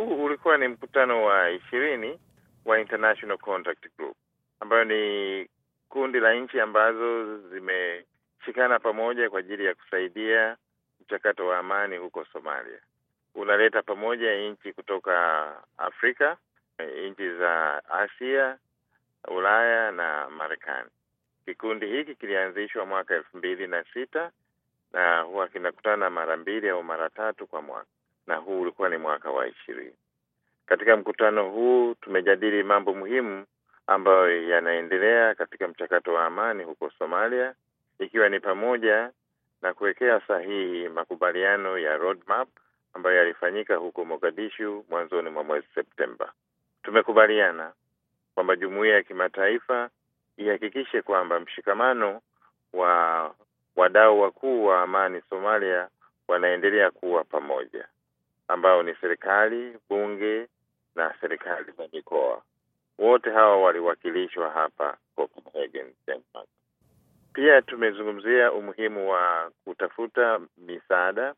huu ulikuwa ni mkutano wa ishirini wa International Contact Group ambayo ni kundi la nchi ambazo zimeshikana pamoja kwa ajili ya kusaidia mchakato wa amani huko Somalia. Unaleta pamoja nchi kutoka Afrika, nchi za Asia, Ulaya na Marekani. Kikundi hiki kilianzishwa mwaka elfu mbili na sita na huwa kinakutana mara mbili au mara tatu kwa mwaka, na huu ulikuwa ni mwaka wa ishirini. Katika mkutano huu tumejadili mambo muhimu ambayo yanaendelea katika mchakato wa amani huko Somalia, ikiwa ni pamoja na kuwekea sahihi makubaliano ya roadmap ambayo yalifanyika huko Mogadishu mwanzoni mwa mwezi Septemba. Tumekubaliana kwamba jumuiya ya kimataifa ihakikishe kwamba mshikamano wa wadau wakuu wa amani Somalia wanaendelea kuwa pamoja, ambao ni serikali, bunge na serikali za mikoa. Wote hawa waliwakilishwa hapa Copenhagen, Denmark. Pia tumezungumzia umuhimu wa kutafuta misaada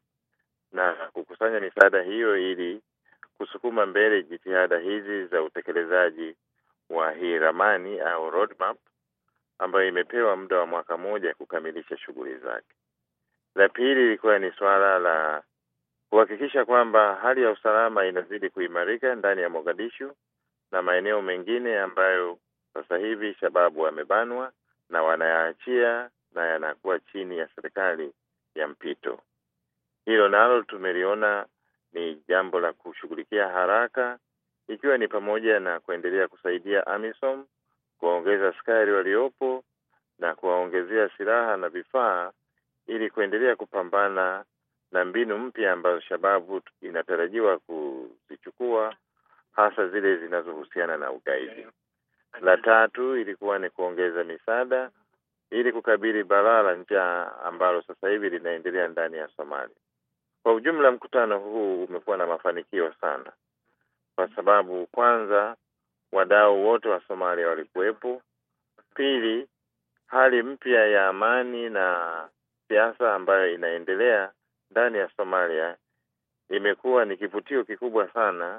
na kukusanya misaada hiyo ili kusukuma mbele jitihada hizi za utekelezaji wa hii ramani au roadmap ambayo imepewa muda wa mwaka mmoja kukamilisha shughuli zake. La pili ilikuwa ni suala la kuhakikisha kwamba hali ya usalama inazidi kuimarika ndani ya Mogadishu na maeneo mengine ambayo sasa hivi shababu wamebanwa na wanayaachia na yanakuwa chini ya serikali ya mpito. Hilo nalo tumeliona ni jambo la kushughulikia haraka, ikiwa ni pamoja na kuendelea kusaidia AMISOM kuwaongeza askari waliopo na kuwaongezea silaha na vifaa ili kuendelea kupambana na mbinu mpya ambazo shababu inatarajiwa kuzichukua hasa zile zinazohusiana na ugaidi. La tatu ilikuwa ni kuongeza misaada ili kukabili balaa la njaa ambalo sasa hivi linaendelea ndani ya Somalia. Kwa ujumla, mkutano huu umekuwa na mafanikio sana, kwa sababu kwanza, wadau wote wa Somalia walikuwepo. Pili, hali mpya ya amani na siasa ambayo inaendelea ndani ya Somalia imekuwa ni kivutio kikubwa sana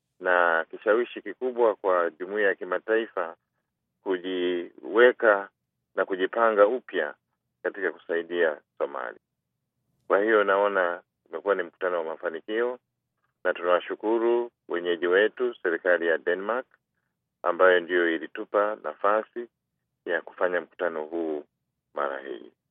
na kishawishi kikubwa kwa jumuiya ya kimataifa kujiweka na kujipanga upya katika kusaidia Somalia. Kwa hiyo naona umekuwa ni mkutano wa mafanikio, na tunawashukuru wenyeji wetu, serikali ya Denmark ambayo ndiyo ilitupa nafasi ya kufanya mkutano huu mara hii.